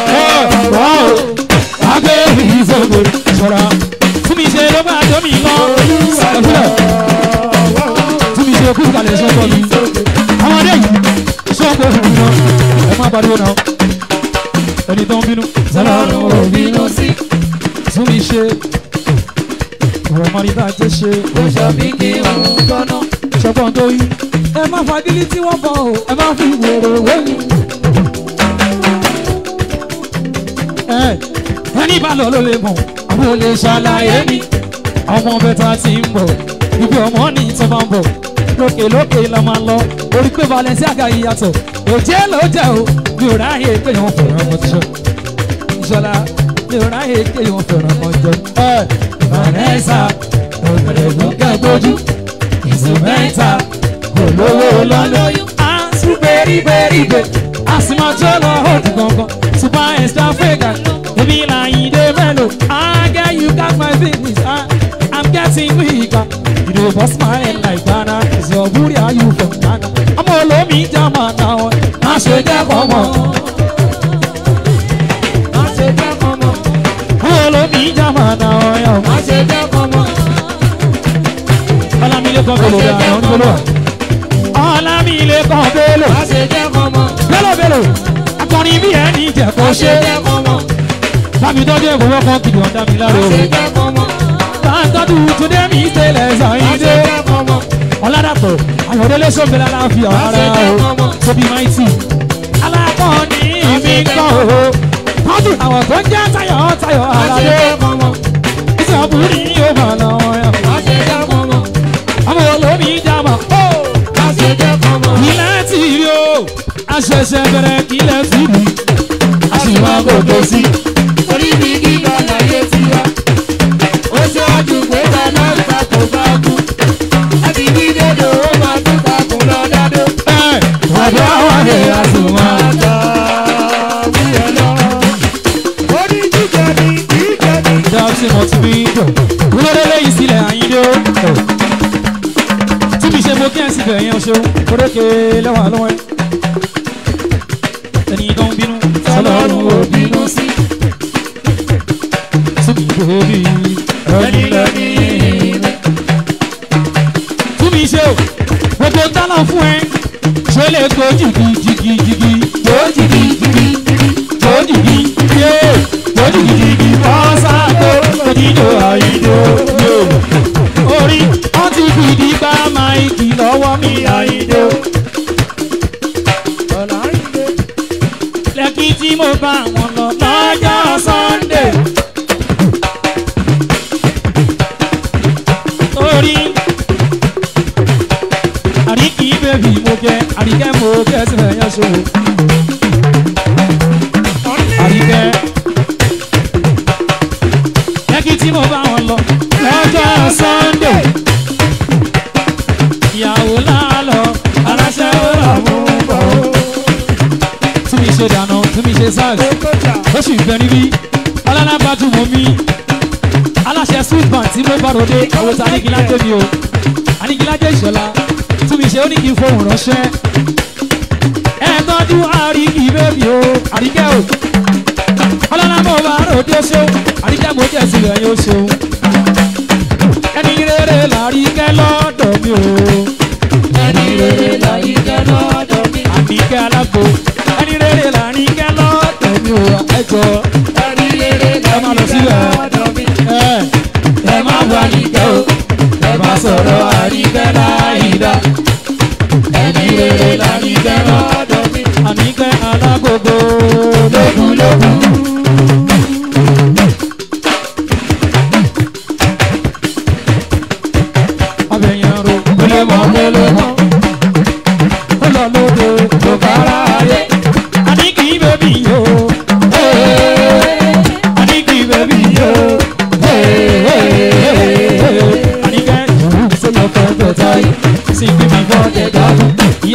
Agbe ìfowópamọ́ ìṣọ́ra. Fún mi ṣe ló máa dómi lọ. Ṣàkóso. Fún mi ṣe kú kalẹ̀ sọ́kọ mi. Àwọn adé yìí sọ́kọ òfin wọn. Ẹ má pariwo náà. Ẹni tó ń bínú. Ọlọ́run ò bínú sí. Fún mi ṣe. Ọ̀rọ̀ mọ́ni bá jẹ́ ṣe. Ó ṣàbí kí òun gbọ́ná. Ṣọgbọ́n tó yí. Ẹ má fagilí tí wọ́n bọ̀ o. Ẹ má fi wèrè wéyìn. Ẹ ẹni bá lọ ló lè mọ̀. Àwọn olè ṣàlàyé mi. Ọmọ bẹ́tà ti ń bọ̀. Ibi ọmọ ní tó máa ń bọ̀. Lókè lókè la máa lọ. Orí pé Balenciaga yìí yàtọ̀. Òjé ló jẹ́ o. Mi ò ráyè pé wọ́n fẹ̀ràn ọmọ tíṣọ́. Ìṣọ̀lá mi ò ráyè pé wọ́n fẹ̀ràn ọmọ jọ. Ẹ Vanessa òbẹ̀rẹ̀ gbọ́ngàn gbójú. Ìsúmẹ́ta olówó lọ́lọ́yún. À ń sún bẹ́rìbẹ́rìbẹ́. Àsìmọ́jọ́ lọ òdì gangan. Super extra fragrant. Èmi là yín dé mélòó. I get you got my business. I, I'm getting weaker. You dey bust my head like Ghana. Is your booty are you from Ghana? Ọmọ olómi jama náà. Má ṣe dẹ́kọ̀ mọ́. Má ṣe dẹ́kun mọ́. Ọmọ olómi jama náà. Má ṣe dẹ́kun mọ́. Ọlámilékan bèlò dáná onígbòlò. Ọlámilékan bèlò. Má ṣe dẹ́kun mọ́. Bèlò bèlò. Akọrin bí ẹni jẹ kó Má ṣe. ṣe dẹ́kun mọ́. Bámi tọ́jú ìfowó kan kìdì ọ̀dà mi lára Má o. ṣe dẹ́kun mọ́. Tàǹtọ́jú Túndé mi ṣẹlẹ̀ Má ṣe ṣàyíndé. dẹ́kun mọ́. Ọ̀làdàpọ̀ Ayọ̀délé sọ̀bẹ̀lẹ̀ aláfíà Má ṣe ara dẹ́kun o. mọ́. Tóbi máìtì. Alákọ̀ọ́ni mi kọ́ o. Tọ́jú àwọn tó ń jẹ́ tayọ̀ tayọ̀ Má ṣe àlàdé. dẹ́kun mọ́. Ìṣàbùrì yóò máa lọ yàn. Má ṣe dẹ́kun mọ́. Àwọn olómi jàmọ̀. Má ṣe dẹ́kun mọ́. Ilẹ̀ ti rí o. Aṣẹ̀ṣẹ̀ bẹ̀rẹ̀ kílẹ̀ ti rí. A sì máa gòkè sí. Orí mi gíga láyé ti wá. Ó ṣáájú pé dáná ìtakùn bá kú. Ẹbí bí dédò ó máa tún takùn lọ dádó. Ẹ ọ̀dọ́ àwọn ẹ̀ àtùmọ̀. Àgbà bí ẹ lọ. Orí jíjẹ ni jíjẹ ni. Dáàbsì mọ̀ tí mi jọ. Wúlọ́dẹ́ lẹ́yìn sílẹ̀ àyíndé o. Tí mi ṣe mo kí ẹ̀ sì bẹ̀ yẹn o ṣeun. Kórókè lẹ́wà lọ́wọ́ ẹ̀. Ẹni tó ń bínú. Ọlọ́run ò bínú sí. Tí mi bèbí. Ẹni lẹ́ni mi. Tí mi ṣe o. Gbogbo ń dáná fún ẹ. Ṣé lè gbó jìgì jìgì jìgì. Gbó jìgì jìgì. Gbó jìgì yé. Gbó jìgì jìgì. Bọ́sà tó. Òjìjọ àyíndé o. Orí wọ́n ti fìdí gbá máìkì lọ́wọ́ mi àyíndé o. Ọ̀làrídé. lẹ́kí tí mo bá wọn lọ lọ́jọ́ sunday. torí àríkì bèbí mo jẹ àríkẹ́ mo jẹ sílẹ̀ yẹn so. àríkẹ́ lẹ́kí tí mo bá wọn lọ lọ́jọ́ sunday. ìyàwó lálọ́ aláṣẹ ó lọ mú bọ̀ ó tí mi ṣe dáná tí mi ṣe sars ó sì fẹ́ níbí alálábàtú mọ́ mi aláṣẹ sweet band tí mo bá ròde àwọn tí anigilájẹ mi o anigilájẹ ìṣọ̀lá tí mi ṣe ó ní kí n fohùn ránṣẹ́ ẹ tọ́jú àríkì bébì o àríkẹ́ o ọlọ́lá mo bá ròde ó ṣeun àríkẹ́ mo jẹ́ sílẹ̀ yóò ṣeun ẹni rere làríkẹ́ lọ́dọ̀ mi o Ẹni rere láyé jẹ́ lọ́dọ̀ mi. àníkẹ́ alágbo ẹni rere làríkẹ́ lọ́dọ̀ mi o ẹjọ́ Ẹni rere ẹ máa lọ láyé sílẹ̀ jẹ́ lọ́dọ̀ mi. ẹ ẹ má wà níkẹ́ o ẹ má sọ̀rọ̀ àríkẹ́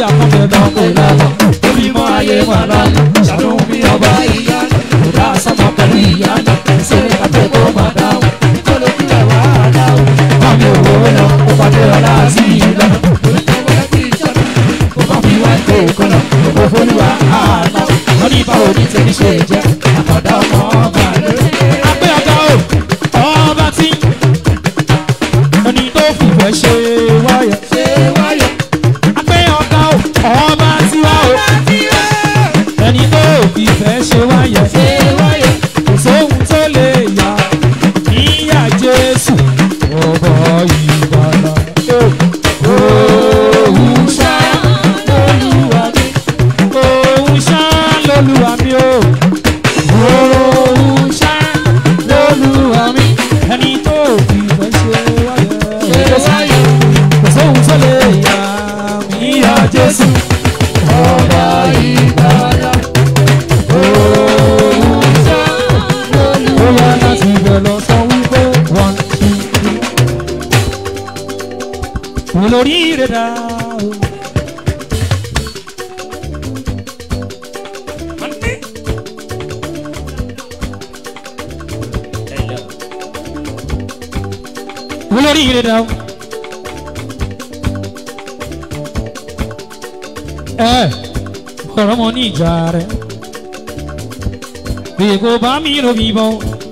aleluya kan bẹ̀ lọ Ọmọ ìlànà tó bí mọ́ ayé wà lánàá. Ṣàánú mi ọba ìyanu. Kò dá sọ́mọ pẹ̀lú ìyanu. Ṣé kàfé kó máa dáhùn? Kó lójú ẹ̀ wá dáhùn. Mami òwò lọ, ó pàdé ọ̀la sí ìlànà. Kò má fi wá ìpè kọ́nà. Òkò fólúwa àná. Wọ́n ní báwo ní tẹ̀lé ṣe jẹ́. Àkọ́dá ọmọ ọba lórí. apẹ́ ọ̀gá o ọba tí ẹni tó fìfẹ́ ṣe wáyà Ṣé wáyọ̀? apẹ́ ọ̀gá o ọba tí wá o ẹni tó fìfẹ́ ṣe wáyà Ṣé wáyọ̀? kò sóhun tó lè yà níyà jésù ọba ìbàlá òun ṣá Olúwa mi. òun ṣá lólúwa mi o òun ṣá lólúwa mi ẹni tó fìfẹ́ ṣe wáyà Ṣé wáyọ̀? kò sóhun tó lè yà níyà jésù Ọba ìgbàlà. ó yá láti ibẹ̀ lọ sọ wípé one two three. olórí rẹ̀ dá o. olórí rẹ̀ dá o. ẹ ọ̀rọ̀ mọ ní ìjà rẹ̀ bí kò bá mi lò bí bọ́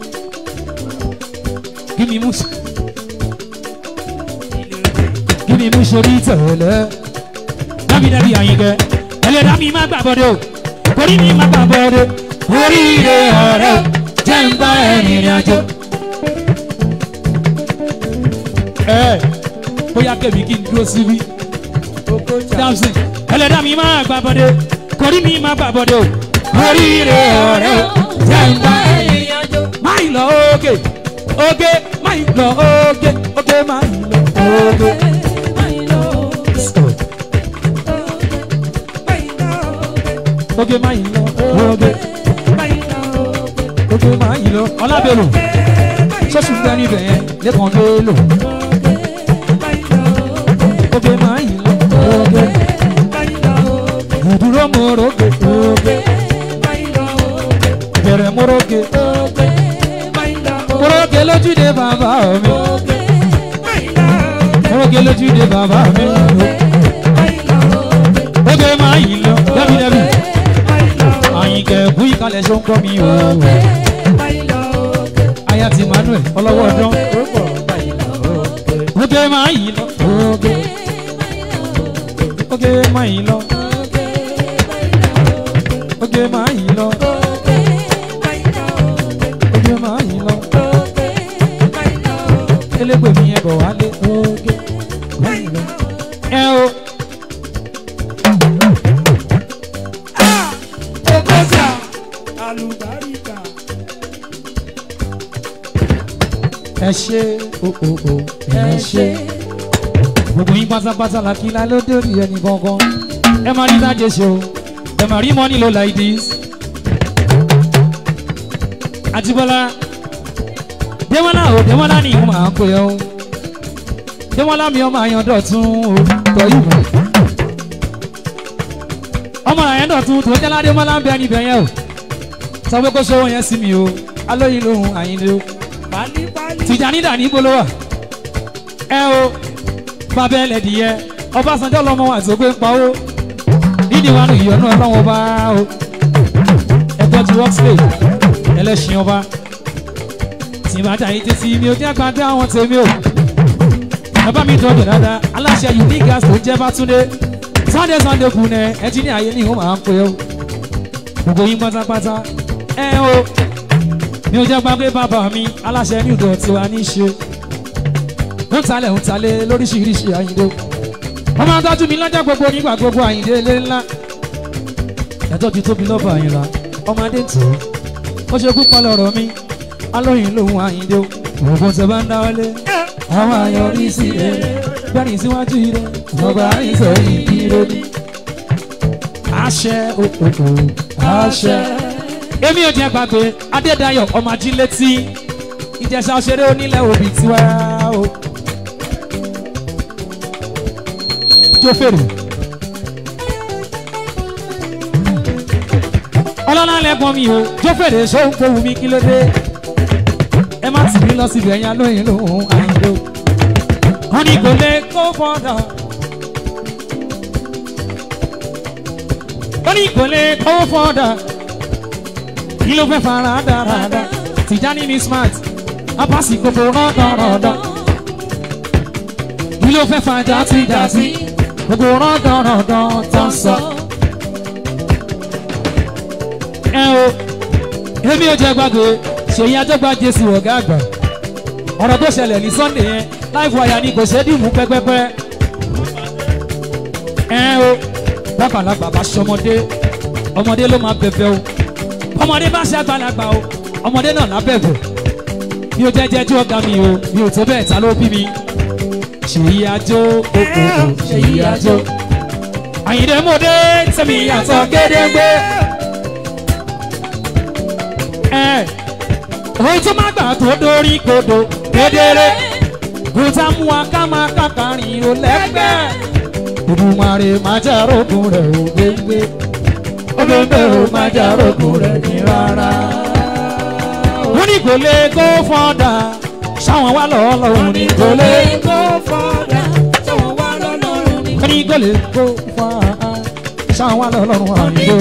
kí ni mú sí kí ni mú sórí tẹ̀lẹ́ dábìdábì àyìnkẹ́ ẹlẹ́dàá mi má gbà bọ́dọ̀ orí mi má gbà bọ́dọ̀ oríire ọ̀rẹ́ jẹ́ ń bá ẹ̀rìn ìrìn àjò. ẹ bóyá kẹ́mi kí n dúró síbí dáhùn ẹlẹ́dàá mi má gbà bọ́dọ̀ orí mi má gbà bọ́dọ̀ oríire ọ̀rẹ́ jẹ́ ń bá ẹ̀rìn máì lọ oge oge máì lọ oge oge máì lọ oge. oge máì lọ oge oge máì lọ ọlábẹ̀rù sọ́sùn gbẹ́ níbẹ̀ yẹn lẹ́kàn ló lò oge máì lọ oge ìdúró moroge oge bẹ̀rẹ̀ moroge moroge lójúde bàbá mi moroge lójúde bàbá mi oge máì lọ dábìdábì àyìnkẹ́ bú ìkàlẹ̀ ṣó ń kọ́ mi o aya ti manuel ọlọ́wọ́ ọdún oge máì lọ oge oge máì lọ oge máì lọ oge máì lọ elégbè mi yẹn bọ̀ wálé oge máì lọ ẹ o. Okosa Alubarika. ẹ ṣe o o o ẹ ṣe gbogbo yín pátápátá la kí la ló dórí ẹnì kankan ẹ máa rí dájẹ ṣe o ẹ máa rí money low like this àtibọ́lá démọ́lá o démọ́lá ni mo máa ń pè ọ́ démọ́lá mi ọmọ àyàn dọ̀tún o tọ́ ìwé ọmọ àyàn dọ̀tún tó jẹ́ ládémọ́lá ń bẹ níbẹ̀ yẹn o sọ pé kó sówó yẹn sí mi o alóyin lóhun àyìnlé o Pali pali. tìjàní dàní gbólówà ẹ o bàbá ẹlẹ́dìyẹ ọbásanjọ́ lọ́mọ wa tó gbé ń pawó nídìí wa nù ìyọnu ọlọ́wọ́ bá o ẹgbẹ́ ti workslay ẹlẹ́sìn ọba tìbàdà yìí tẹ́sí mi ò jẹ́ gbàgbé àwọn tèmi o bàbá mi dọ̀dọ̀ dáadáa aláṣẹ unique gas tó jẹ́ bátúndé sunday sunday kù nẹ ẹtí ní àyè ní ìhó máa ń pè ó gbogbo yín pátápátá ẹ o mi ò jẹ́ gbàgbé bàbá mi aláṣẹ ní ìdọ̀ tiwa ní í ṣe ń talẹ̀ ń talẹ̀ lóríṣiríṣi àyíndó wọ́n máa ń tọ́jú mi lọ́jọ́ gbogbo nígbà gbogbo àyíndé ilé ńlá ẹ̀tọ́ ti tóbi lọ́ba àyìnlá ọmọdé ń tì í ó ṣe púpọ̀ lọ́rọ̀ mi alóyìn lòun àyíndó òògùn tẹ bá ń dáwọ́lé àwọn àyọrí sí rere gbẹ́rìn síwájú ire ọba àyínsọ ìdíre ní. àṣẹ òkòkò àṣẹ. èmi ò jẹ́ gbàgbé adédayọ̀ ọmọ ajílétí ìjẹsà òṣèré onílẹ̀ òbí tiwa o. jó fèrè ọlọ́lá lẹ́gbọ́n mi o jó fèrè sóhun kò wù mí kí ló dé ẹ má tì mí lọ síbi ẹ̀yìn alóyìn lòun àìlò wọn ní kò lè kó fọ́dà wọn ní kò lè kó fọ́dà kí ló fẹ́ fara dáradá Tijani ní smart apasi gbogbo rọ́dọ̀rọ̀dọ̀ kí ló fẹ́ fa játijàti gbogbo rọ́dọ̀rọ̀dọ̀ tó ń sọ. ẹ o èmi ò jẹ́ gbàgbé ṣèyí àjọgbá jésù ọ̀gá àgbà ọ̀rọ̀ tó ṣẹlẹ̀ ní sunday yẹn láìfọ àyà ni kò ṣe é dìmú pẹ́pẹ́pẹ́ ẹ o bàbàlagbà bá ṣọmọdé ọmọdé ló máa bẹ̀bẹ̀ o ọmọdé bá ṣe àgbàlagbà o ọmọdé náà lábẹ̀bẹ̀ mi ò jẹ́ jẹ́jú ọ̀gá mi o mi ò tó bẹ́ẹ̀ ta ló bí mi ṣèyí àjò òkòkò ṣèyí àjò àyìndé mòdé tẹ̀mí àtọ̀ gédéńgbé ẹ ohun tó má gbà tó dórí kodò kedere gùtà mú wa ká máa kàkàrin ò lẹ́gbẹ́ Olùmarè má jà rógun rẹ̀ ò gbégbé ọgbẹ́gbẹ́ ò má jà rógun rẹ̀ ní rárá. wọ́n ní kò lè kó fọ́dà sáwọn wá lọ́ọ́ lọ́wọ́ ní kò lè kó fọ́dà sọ̀wọ́n wá lọ́lọ́run ní. wọ́n ní kò lè kó fọ́dà sáwọn wá lọ́ọ́ lọ́wọ́ àyìnbó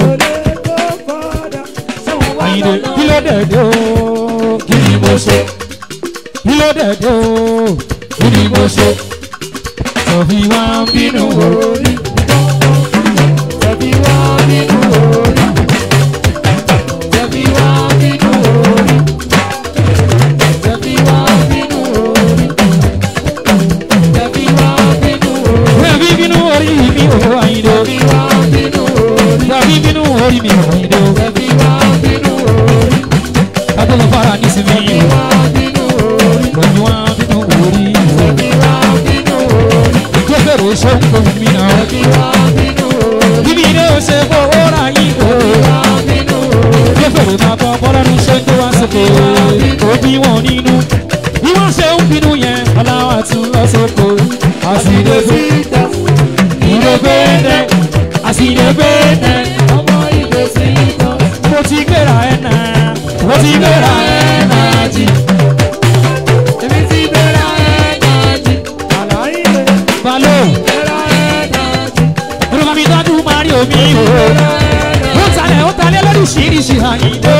àyìnbó kí ló dé dé o kí ni mo ṣe kí ló dé dé o kí ni mo ṣe tọ̀fi wá ń bínú orí Tẹ̀bí wá nínú orí. Tẹ̀bí wá nínú orí. Tẹ̀bí wá nínú orí. Tẹ̀bí wá nínú orí. tọ̀fi bínú orí mi ò àyìnbó Tẹ̀bí wá nínú orí. tọ̀fi bínú orí mi ò àyìnbó Tẹ̀bí wá nínú orí. kátó lọ fara nísìmí Tẹ̀bí wá nínú orí. lọ́ni wá bínú orí Tẹ̀bí wá nínú orí. tó fẹ́rẹ̀ sọ́kò mi náà Tẹ̀bí wá nínú orí. bíbí ilé ó ṣe kó ó ra yín o. Wá nínú orí. tó fèrè máa kọ́ bọ́lọ́dún ṣe tó wá sókè ó bí wọn nínú bí wọ́n ṣe ń bínú yẹn ọláwà tún lọ sóko àsìlẹ́gbẹ́ ìdẹ́gbẹ́dẹ́ àsìlẹ́gbẹ́dẹ́ Ọmọ ìgbésí ìtàn. mo ti gbéra ẹ̀ náà mo ti gbéra ẹ̀ náà jì Èmi ti bẹ̀rẹ̀ ẹ̀ẹ́dájì. balo Bẹ̀rẹ̀ ẹ̀ẹ́dájì. olùkọ́ mi tọ́jú mari omi o ó talẹ̀ ó talẹ̀ lóríṣiríṣi àyíndó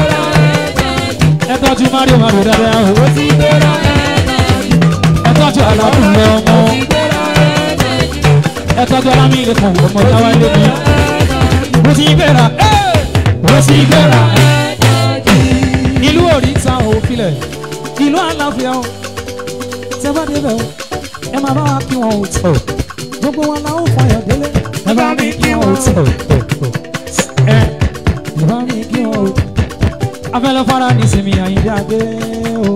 ẹ tọ́jú mari o mari o dáadáa o ẹ tọ́jú alábùlẹ̀ ọmọ ẹ tọ́jú alámi ilé kan ọmọ táwa ilé mi mo ti gbéra ẹ́ mo ti gbéra ìlú òrìṣà òfilẹ̀ ìlú àlàáfíà o tẹ bá débẹ̀ o ẹ máa bá wa kí wọn ò tọ̀ gbogbo wọn la ó fọyọ̀ délé ẹ bá mi kí wọn ò tọ̀ ẹ ẹ bá mi kí wọn ò afẹ́lẹ́ fara nísìmí àyíndé adé o.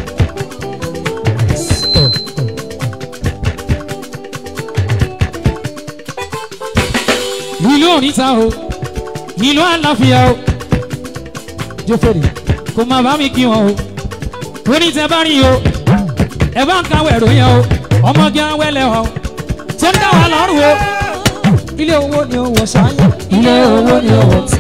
ìlú òrìṣà o ìlú àlàáfíà o jófèrè kò má bá mi kí wọn o oníṣẹ́ bá rí o ẹ bá ń kàwé ìròyìn o ọmọge awẹ́lẹ̀ o tó ń dá wa lọ́rùn o ilé owó ni owó ṣáyé ilé owó ni owó tí.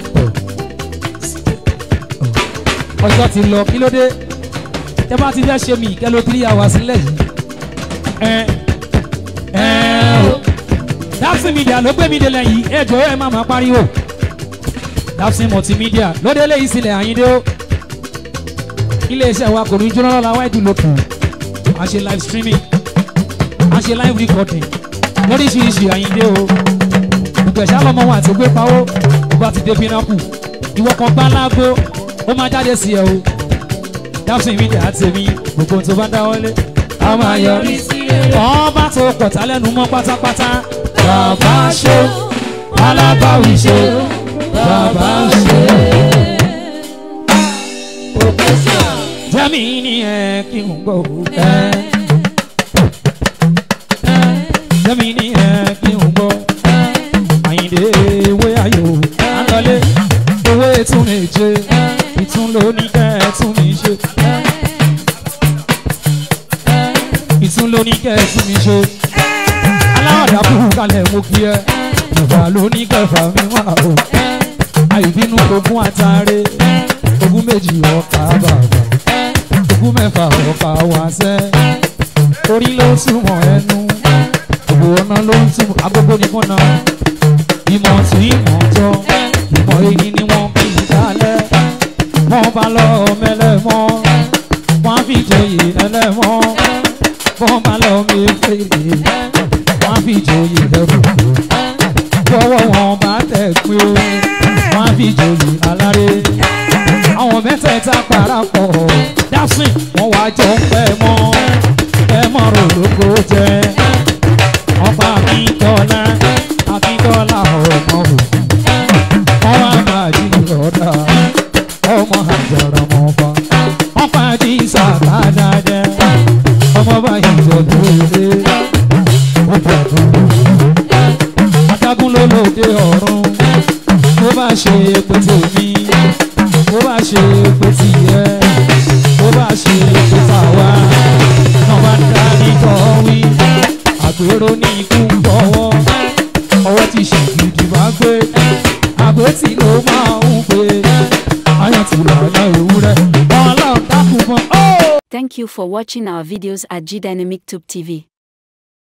ọjọ́ ti lọ kí ló dé tẹ bá ti fẹ́ ṣe mí kẹ́ ló three hours sílẹ̀ yìí ẹ ẹ o dapsin media ló gbé mi délẹ̀ yìí ẹ jọ̀ọ́ ẹ má máa pariwo dapsin multimedia ló délé yìí sílẹ̀ àyíndé o iléeṣẹ́ wa kò ní jóná lọ́la wáìdù lókun a ṣe live streaming a ṣe live recording lóríṣiríṣi àyíndé o ìgbẹ̀sà lọ́mọ wọn àti gbé pawó ìgbà ti dé pinnacle ìwọ kan gbá lágbo ó máa jáde sí ẹ o dapsin media àti èmi gbogbo ohun tó bá dáwọ́lé a máa yọrí sí rere. ọba tó pọ̀tà lẹ́nu mọ́ pátápátá Bàbá ṣe alábàwí ṣe bàbá ṣe. Professor jẹ́mi ní ẹ kí n gbọ́ ẹ jẹ́mi ní ẹ kí n gbọ́ àyìndé ewé ayò àlọ́lé ewé tún lè jẹ ìtún ló ní kẹ́ ẹ tún mi ṣe ìtún ló ní kẹ́ ẹ tún mi ṣe aláwàdà kúrú kalẹ̀ mo kí ẹ ìgbà ló ní kẹfà mi wà o àìbínú ogún àtàrẹ ogún méjì ọkà bàbà ogún mẹ́fà ọkà wàṣẹ orí ló túmọ̀ ẹnu òbò ọ̀nà ló ń túmọ̀ agogo nìkan náà ìmọ̀ tí ìmọ̀ tọ́ ìmọ̀ èyí ni wọ́n fi dálẹ̀ wọ́n bá lọ mẹlẹ́mọ́ wọ́n á fi joyè ẹlẹ́mọ́ wọ́n bá lọ mẹ́fẹ́rẹ́ wọ́n á fi joyè ẹrù bọ́wọ́ wọn bá tẹ̀ pé o wọ́n á fi joyè aláré àwọn mẹ́tẹ̀ẹ̀ta parapọ̀ dásìn wọ́n wá jọ ń pẹ́ mọ́ ẹ mọ́ rò lóko jẹ́ ọba akíntọ́lá akíntọ́lá ọmọ òkú ọmọ àgbàjì lọ́dà ọmọ àjàrà mọ́fà ọmọ àjí sàkádàdẹ ọmọ báyìí jọ̀lú ilé ọba àdúgbò adágún ló lóde ọ̀run bó bá ṣe pé tèmi bó bá ṣe pé tìyẹ bó bá ṣe pé tàwa náà bá dá nìkan wí àgbèrò ní ikú ń bọ̀wọ́ ọwọ́ ti ṣe gidi bá gbé àgbẹ̀tì ló máa ń gbé ayọ̀ tí lọ́nà ewúrẹ́ wọn lọ́ọ̀ dákun mọ́. Thank you for watching our videos at G Dynamic Tube TV.